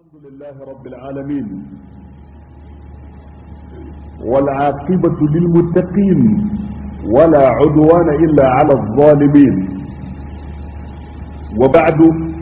الحمد لله رب العالمين والعاقبة للمتقين ولا عدوان إلا على الظالمين وبعد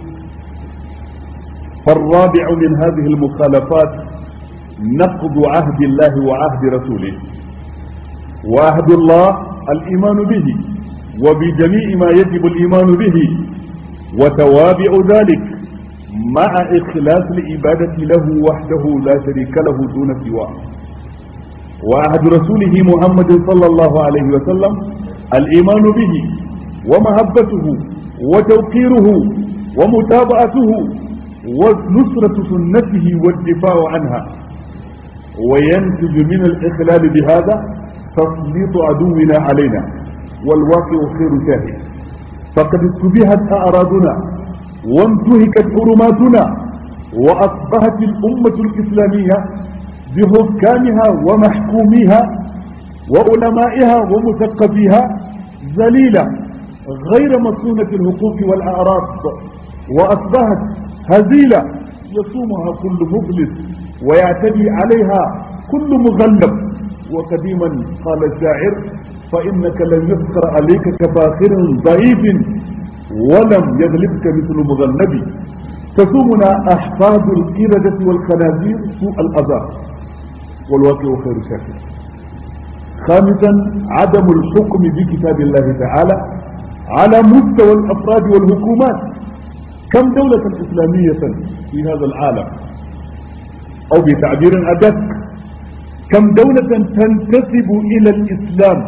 فالرابع من هذه المخالفات نقض عهد الله وعهد رسوله وعهد الله الإيمان به وبجميع ما يجب الإيمان به وتوابع ذلك مع إخلاص العبادة له وحده لا شريك له دون سواه وعهد رسوله محمد صلى الله عليه وسلم الإيمان به ومحبته وتوقيره ومتابعته ونصرة سنته والدفاع عنها وينتج من الإخلال بهذا تسليط عدونا علينا والواقع خير شاهد فقد استبيحت أعراضنا وانتهكت حرماتنا وأصبحت الأمة الإسلامية بحكامها ومحكوميها وعلمائها ومثقفيها ذليلة غير مصونة الحقوق والأعراض وأصبحت هزيلة يصومها كل مفلس ويعتدي عليها كل مغلب وقديما قال الشاعر فإنك لن يذكر عليك كفاخر ضعيف ولم يغلبك مثل مذنب تصومنا أحفاد القردة والخنازير سوء الأذى والواقع خير شاكر خامسا عدم الحكم بكتاب الله تعالى على مستوى الأفراد والحكومات كم دولة إسلامية في هذا العالم أو بتعبير أدق كم دولة تنتسب إلى الإسلام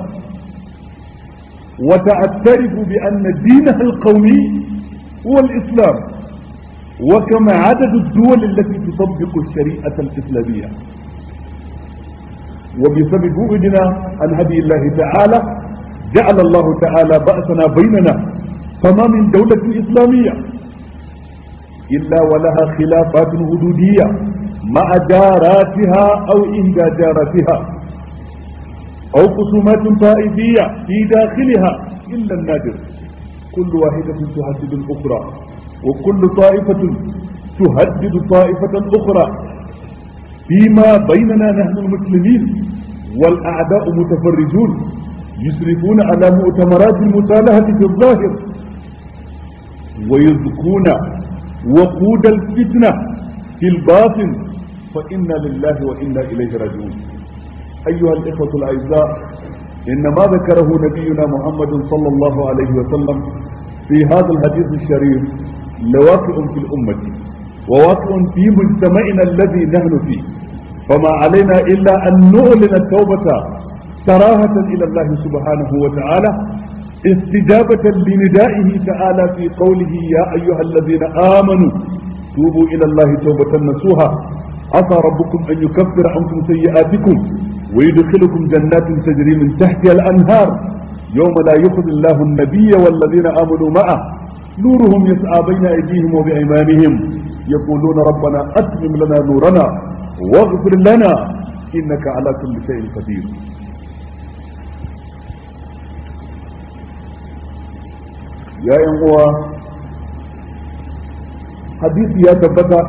وتعترف بأن دينها القومي هو الإسلام وكم عدد الدول التي تطبق الشريعة الإسلامية وبسبب بعدنا عن هدي الله تعالى جعل الله تعالى بأسنا بيننا فما من دولة إسلامية إلا ولها خلافات حدودية مع جاراتها أو إحدى جاراتها أو خصومات طائفية في داخلها إلا النادر كل واحدة تهدد الأخرى وكل طائفة تهدد طائفة أخرى فيما بيننا نحن المسلمين والأعداء متفرجون يشرفون على مؤتمرات المصالحة في الظاهر ويزكون وقود الفتنة في الباطن فإنا لله وإنا إليه راجعون أيها الإخوة الأعزاء إن ما ذكره نبينا محمد صلى الله عليه وسلم في هذا الحديث الشريف لواقع في الأمة وواقع في مجتمعنا الذي نحن فيه فما علينا إلا أن نعلن التوبة صراحة إلى الله سبحانه وتعالى استجابة لندائه تعالى في قوله يا أيها الذين آمنوا توبوا إلى الله توبة نصوحا عسى ربكم أن يكفر عنكم سيئاتكم ويدخلكم جنات تجري من تحتها الأنهار يوم لا يخذ الله النبي والذين آمنوا معه نورهم يسعى بين أيديهم وبأيمانهم يقولون ربنا أتمم لنا نورنا واغفر لنا إنك على كل شيء قدير يا إخوة حديث يا تبتا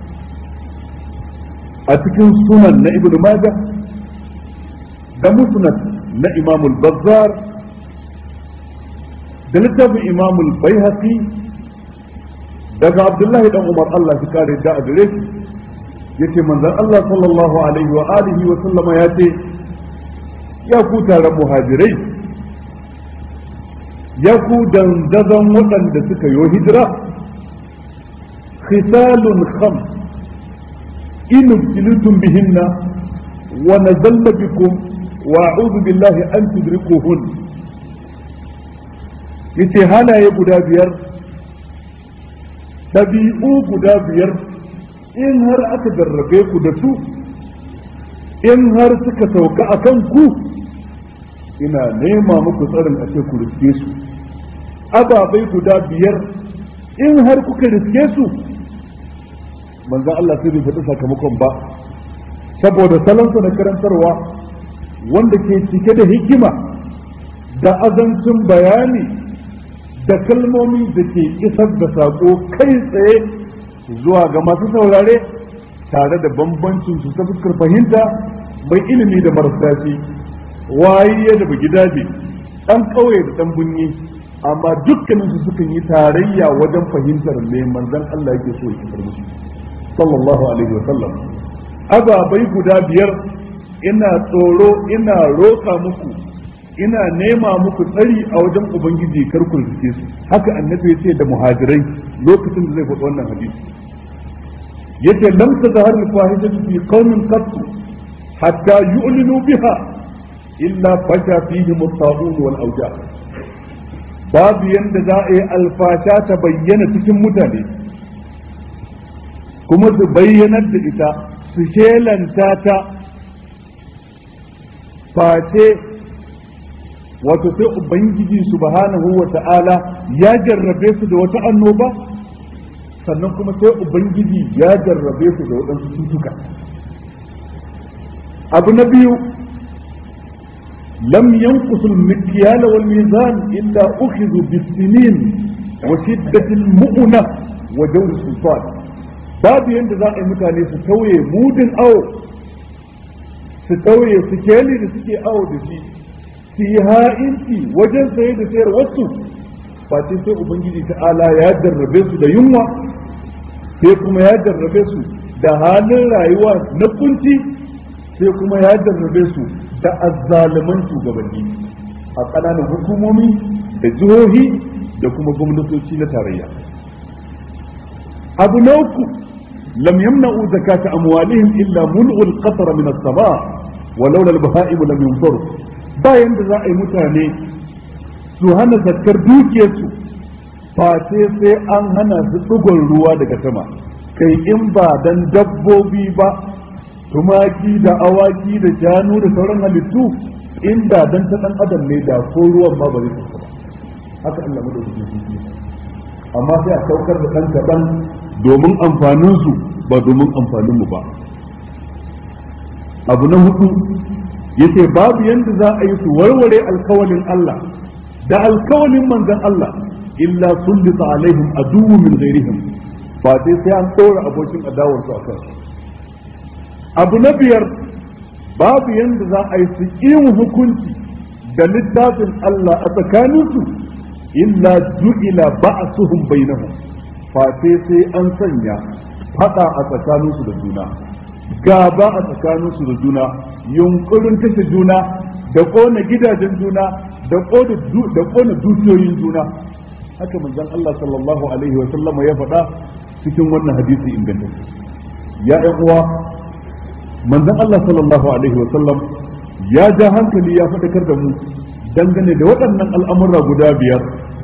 أتكن سنن ابن ماجه da musnad na imamul bazzar da littafin imamul baihaqi daga abdullahi dan umar Allah shi kare da a gare shi yace manzon Allah sallallahu alaihi wa alihi wa sallama ya ce ya ku taron muhajirai ya ku dandazon waɗanda suka yi hijira khisalun khams in ibtilitum bihinna wa nazalna bikum وأعوذ بالله أن تدركوهن yace halaye guda biyar ɗabi'u guda biyar in har aka jarrabe ku da su in har suka sauka a kan ku ina nema muku tsarin a ce ku riske su ababai guda biyar in har kuka riske su manzan Allah sai bai faɗi sakamakon ba saboda salonsa na karantarwa wanda ke cike da hikima da azancin bayani da kalmomi da ke isar da saƙo kai tsaye zuwa ga masu saurare tare da bambancin su ta fuskar fahimta mai ilimi da marasa shi waye da gidaje dan kauye da dan bunyi amma dukkanin su sukan yi tarayya wajen fahimtar me manzon Allah yake so ya fitar musu sallallahu alaihi wa sallam ababai guda biyar ina tsoro ina roƙa muku ina nema muku tsari a wajen ubangiji kar ku rike su haka annabi yace da muhajirai lokacin da zai faɗi wannan hadisi yace lam tazhar al-fahishatu fi qaumin qat hatta yu'linu biha illa fasha fihim at-ta'un wal awja babu yanda za a yi alfasha ta bayyana cikin mutane kuma su bayyanar da ita su shelanta ta face wato sai ubangiji subhanahu wa ta'ala ya jarrabe su da wata annoba sannan kuma sai ubangiji ya jarrabe su da waɗansu cutuka abu na biyu lam yanqusul mikyal wal mizan illa ukhidhu bis-sinin wa shiddatil mu'na wa jawr sultan babu yanda za a yi mutane su tauye mudin awo su tauye su keli da suke awo da shi su yi ha'inci wajen saye da sayar wasu face sai ubangiji ta'ala ya jarrabe su da yunwa sai kuma ya jarrabe su da halin rayuwa na kunci sai kuma ya jarrabe su da azzaluman shugabanni a ƙananan hukumomi da jihohi da kuma gwamnatoci na tarayya abu na uku lam yamna'u zakata amwalihim illa mul'ul qatra min as-sama ولولا البهائم لم ينصروا bayan da za a yi mutane su hana zakkar dukiyarsu face sai an hana su ɗigon ruwa daga sama kai in ba dan dabbobi ba tumaki da awaki da shanu da sauran halittu inda dan ta dan adam ne da ko ruwan ma ba zai ba haka Allah mu da su amma sai a saukar da dan kaɗan domin amfanin su ba domin amfanin mu ba abu na hudu yace babu yanda za a yi su warware alkawalin Allah da alkawalin manzon Allah illa sullita alaihim aduwwu min ghairihim ba sai sai an tsora abokin adawar su akan abu na biyar babu yanda za a yi su yin hukunci da littafin Allah a tsakaninsu illa ju'ila ba'suhum bainahum fa sai sai an sanya fada a tsakaninsu da juna gaba a tsakaninsu da juna yunkurin kashe juna da kona gidajen juna da kona dukiyoyin juna haka manzon Allah sallallahu alaihi wa sallama ya faɗa cikin wannan hadisi ingantacce ya ɗan uwa manzon Allah sallallahu alaihi wa sallam ya ja hankali ya faɗakar da mu dangane da waɗannan al'amura guda biyar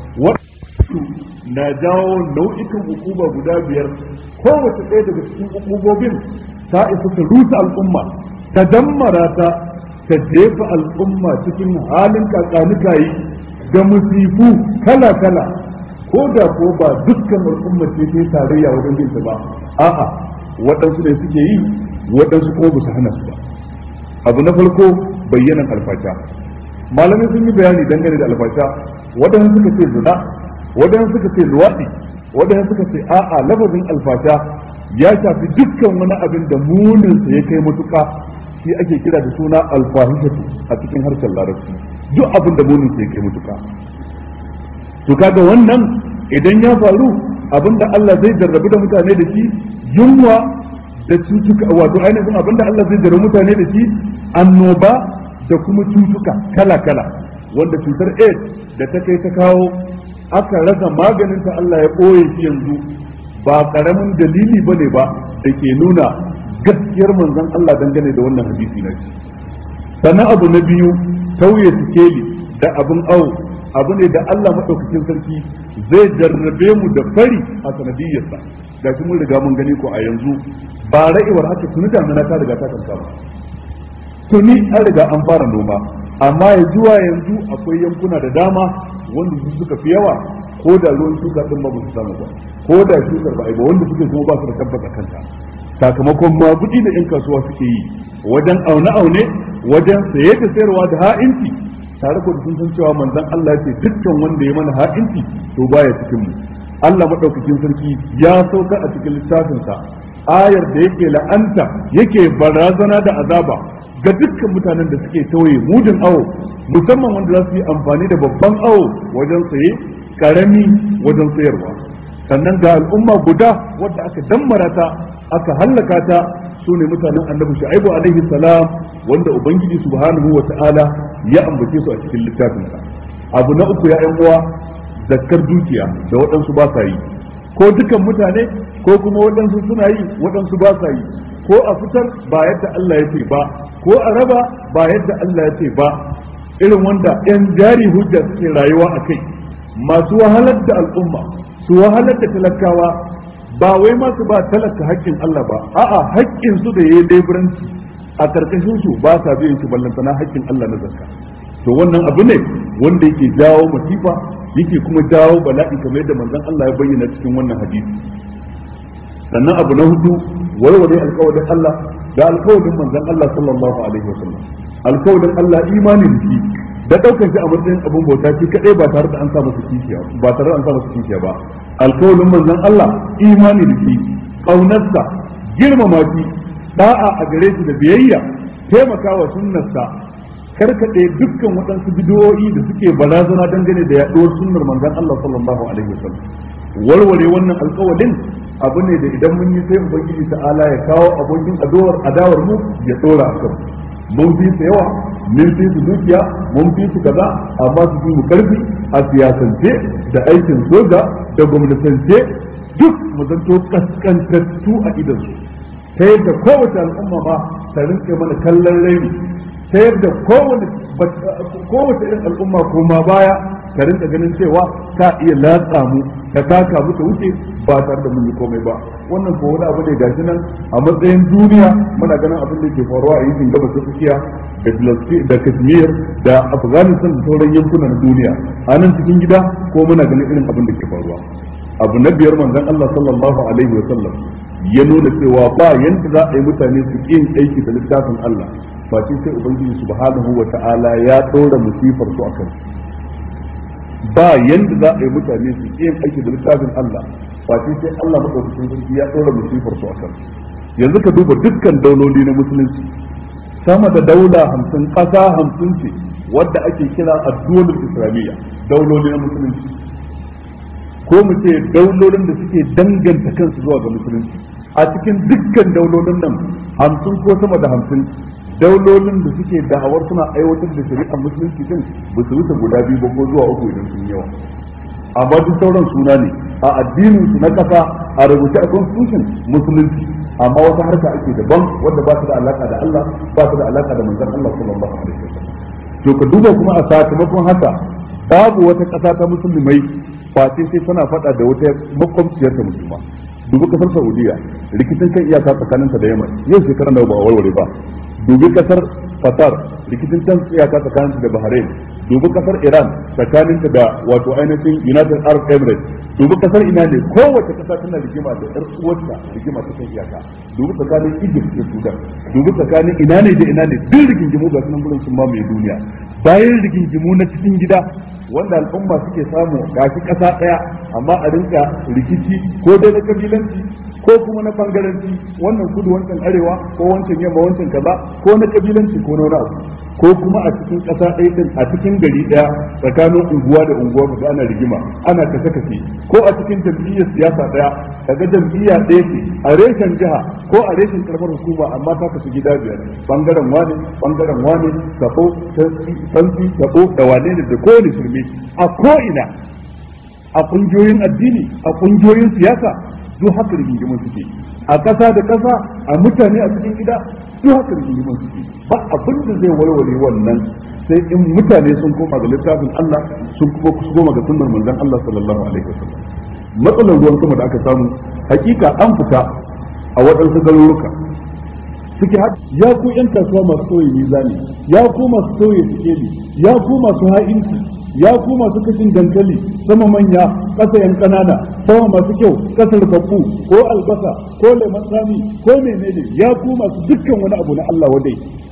na jawo nau'ikan hukuma guda biyar kowace ɗaya daga cikin hukubobin ta isa ta rusa al'umma ta dammara ta ta jefa al'umma cikin halin kakanikayi da musifu kala-kala ko da ko ba dukkan al'umma ce ta tarayya wajen yin ba a'a waɗansu ne suke yi waɗansu ko ba su hana su ba abu na farko bayyanan alfasha malamai sun yi bayani dangane da alfasha waɗansu suka ce zina waɗansu suka ce luwaɗi waɗansu suka ce a'a lafazin alfasha ya shafi dukkan wani abin da muninsa ya kai matuƙa shi ake kira da suna alfahishatu a cikin harshen larabci duk abin da muninsa ya kai matuƙa to kaga wannan idan ya faru abin da Allah zai jarrabu da mutane da shi yunwa da cutuka wato ainihin abin da Allah zai jarrabu mutane da shi annoba da kuma cutuka kala-kala wanda cutar AIDS da ta kai ta kawo aka rasa maganinta Allah ya ɓoye shi yanzu ba karamin dalili ba ne ba da ke nuna gaskiyar manzon Allah dangane da wannan hadisi na shi sannan abu na biyu tauye sikeli da abin awo abu ne da Allah maɗaukakin sarki zai jarrabe mu da fari a sanadiyyarsa ga shi mun riga mun gani ko a yanzu ba ra'iwar haka tuni damina ta riga ta kanka ba tuni an riga an fara noma amma ya zuwa yanzu akwai yankuna da dama wanda su suka fi yawa ko da ruwan shuka din ba su samu ba ko da shukar ba ba wanda suke kuma ba su da tabbata kanta sakamakon magudi da yan kasuwa suke yi wajen aune aune wajen saye da sayarwa da ha'inci tare ko sun san cewa manzon Allah ce dukkan wanda ya mana ha'inci to baya cikin mu Allah madaukakin sarki ya saukar a cikin littafinsa ayar da yake la'anta yake barazana da azaba ga dukkan mutanen da suke tauye mudin awo musamman wanda za su yi amfani da babban awo wajen saye karami wajen sayarwa sannan ga al'umma guda wadda aka dammara ta aka hallaka ta su ne mutanen annabi shu'aibu alaihi salam wanda ubangiji subhanahu wa ta'ala ya ambace su a cikin littafinsa abu na uku ya yan uwa zakkar dukiya da waɗansu ba sa yi ko dukan mutane ko kuma waɗansu suna yi waɗansu ba sa yi ko a fitar ba yadda Allah ya ce ba ko a raba ba yadda Allah ya ce ba irin wanda yan jari hujja suke rayuwa a kai masu wahalar da al'umma su wahalar da talakawa ba wai ma su ba talaka haƙƙin Allah ba a'a haƙƙin su da yayi leburanci a karkashin su ba sa biyan shi ballantana haƙƙin Allah na zakka to wannan abu ne wanda yake jawo masifa yake kuma jawo bala'i kamar yadda manzon Allah ya bayyana cikin wannan hadisi sannan abu na hudu warware alkawarin Allah da alkawarin manzon Allah sallallahu alaihi wasallam alkawarin Allah imani da shi da daukar shi a matsayin abin bauta shi kadai ba tare da an sa masa kishiya ba tare da an sa masa kishiya ba alkawarin manzon Allah imani da shi kaunarsa girmama shi da'a a gare shi da biyayya taimakawa sunnarsa karkaɗe dukkan waɗansu bidiyoyi da suke barazana dangane da yaɗuwar sunnar manzon Allah sallallahu alaihi wasallam warware wannan alƙawalin abu ne da idan mun yi sai ubangiji ta'ala ya kawo abokin adawar adawar mu ya tsora a kan mun fi su yawa mun fi su dukiya mun fi su kaza amma su fi mu karfi a siyasance da aikin soja da gwamnatance duk mu zanto kaskantattu a idansu ta yadda kowace al'umma ma ta rinka mana kallon raini ta yadda kowace irin al'umma koma baya ka rinka ganin cewa ka iya latsa mu ka taka mu ta wuce ba tare da mun yi komai ba wannan ko wani abu ne gashi nan a matsayin duniya muna ganin abin da ke faruwa a yankin gabas ta tsakiya da Filistin da Kashmir da Afghanistan da sauran yankuna na duniya a nan cikin gida ko muna ganin irin abin da ke faruwa abu na biyar manzon Allah sallallahu alaihi wa sallam ya nuna cewa ba yanda za a yi mutane su yin aiki da littafin Allah face sai ubangiji subhanahu wa ta'ala ya ɗora musifar su akan ba yanda za a yi mutane su yin aiki da littafin Allah face sai Allah madaukakin sarki ya ɗora musifar su akan yanzu ka duba dukkan dauloli na musulunci sama da daula hamsin ƙasa hamsin ce wadda ake kira addu'olul islamiyya dauloli na musulunci ko mu ce daulolin da suke danganta kansu zuwa ga musulunci a cikin dukkan daulolin nan hamsin ko sama da hamsin daulolin da suke da'awar suna aiwatar da shari'ar musulunci din ba su wuce guda biyu ba ko zuwa uku idan sun yawa amma duk sauran suna ne a addinin su na kasa a rubuce a constitution musulunci amma wata harka ake daban wanda ba ta da alaka da Allah ba ta da alaka da manzon Allah sallallahu alaihi wasallam to ka duba kuma a sakamakon haka babu wata kasa ta musulmai face sai tana faɗa da wata makwabciyar ta musulma dubi kasar Saudiya rikicin kan iyaka tsakaninta da Yaman yau shekara nawa ba a warware ba dubi kasar Qatar rikicin can iyaka tsakaninta da Bahrain dubi kasar Iran tsakaninta da wato ainihin United Arab Emirates dubi kasar ina ne kowace kasa tana rigima da ɗar uwarta rigima ta kan iyaka dubi tsakanin Egypt da Sudan dubi tsakanin ina ne da ina ne duk rigingimu ga sunan gurin sun mamaye duniya bayan rigingimu na cikin gida wanda al'umma suke samu gashi ƙasa ɗaya amma a rinka rikici ko dai na kabilanci ko kuma na bangaranci wannan kudu wancan arewa ko wancan yamma wancan kaza ko na kabilanci ko na wani abu ko kuma a cikin ƙasa ɗaya din a cikin gari ɗaya tsakanin unguwa da unguwa kaga ana rigima ana kashe kashe ko a cikin jam'iyyar siyasa ɗaya kaga jam'iyya ɗaya ce a reshen jiha ko a reshen karamar hukuma amma ta kasu gida biyar bangaren wane bangaren wane sabo santi sabo da wane ne da kowane shirme a ko'ina a ƙungiyoyin addini a ƙungiyoyin siyasa duk haka rigingimin suke a ƙasa da ƙasa a mutane a cikin gida duk haka rigingimin suke ba abin da zai warware wannan sai in mutane sun koma ga littafin Allah sun kuma su koma ga sunnar manzon Allah sallallahu alaihi wasallam matsalar ruwan sama da aka samu hakika an fita a waɗansu garuruka suke ya ku yan kasuwa masu sauye mizani ya ku masu sauye sikeli ya ku masu ha'inci ya ku masu kashin dankali sama manya ƙasa yan ƙanana sama masu kyau ƙasar babbu ko albasa ko lemon tsami ko menene ya ku masu dukkan wani abu na Allah wadai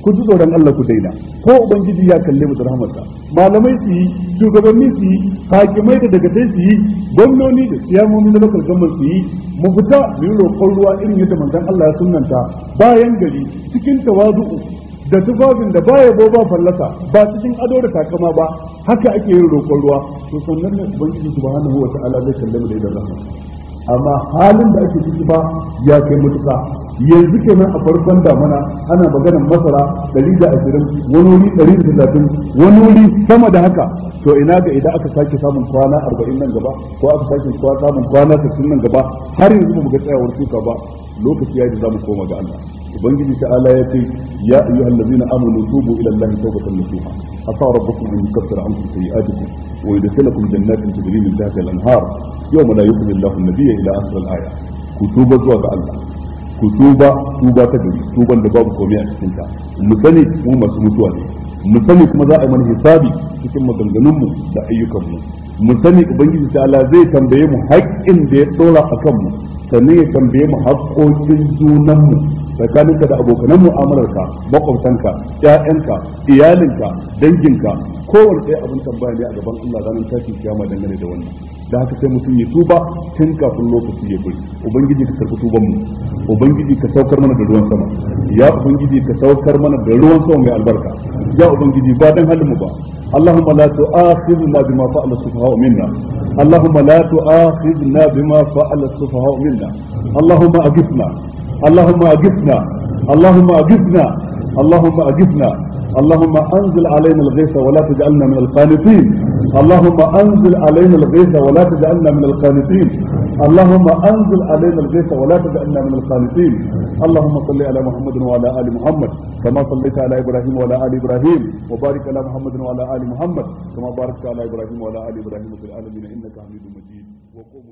ku ji tsoron Allah ku daina ko ubangiji ya kalle mu da rahmarsa malamai su yi shugabanni su yi hakimai da dagatai su yi gwamnoni da siyamomi na local government su yi mu fita mu yi roƙon ruwa irin yadda manzon Allah ya sunnanta bayan gari cikin tawazu'u da tufafin da baya bo ba fallasa ba cikin ado da takama ba haka ake yin roƙon ruwa to sannan ne ubangiji subhanahu wa ta'ala zai kalle mu da idan rahama amma halin da ake ciki ba ya kai mutuka yanzu kenan a farkon damana ana maganar masara ɗari da ashirin wani wuri ɗari da talatin wani wuri sama da haka to ina ga idan aka sake samun kwana arba'in nan gaba ko aka sake samun kwana sittin nan gaba har yanzu ba mu ga tsayawar shuka ba lokaci ya ji za mu koma ga Allah ubangiji ta'ala ya ce ya ayyuhal ladzina amanu tubu ila allahi tawbatan nasuha asa rabbukum an yukaffira ankum sayi'atikum wa yudkhilakum jannatin tajri min tahtiha al-anhar yawma la yukhzi allahu an-nabiyya ila akhir al-aya ku tuba zuwa ga Allah ku tuba tuba ta gari tuban da babu komai a cikin ta mu sani mu masu mutuwa ne mu sani kuma za a yi mana hisabi cikin maganganunmu da ayyukanmu mu sani ubangiji ta'ala zai tambaye mu haƙƙin da ya dora a kanmu sannan ya tambaye mu haƙƙoƙin junanmu tsakaninka da abokanan mu'amalarka makwabtanka ƴaƴanka iyalinka danginka kowane ɗaya abin tambaya ne a gaban Allah ranar tashin kiyama dangane da wannan da haka sai mutum ya tuba tun kafin lokaci ya bari ubangiji ka karɓi tuban mu ubangiji ka saukar mana da ruwan sama ya ubangiji ka saukar mana da ruwan sama mai albarka ya ubangiji ba dan halin mu ba اللهم لا تؤاخذنا بما فعل السفهاء منا اللهم لا تؤاخذنا بما فعل السفهاء منا اللهم أجفنا اللهم أجفنا اللهم أجفنا اللهم أجفنا اللهم أنزل علينا الغيث ولا تجعلنا من القانطين اللهم أنزل علينا الغيث ولا تجعلنا من القانطين اللهم أنزل علينا الغيث ولا تجعلنا من القانطين اللهم صل على محمد وعلى آل محمد كما صليت على إبراهيم وعلى آل إبراهيم وبارك على محمد وعلى آل محمد كما باركت على إبراهيم وعلى آل إبراهيم في العالمين إنك حميد مجيد وقوموا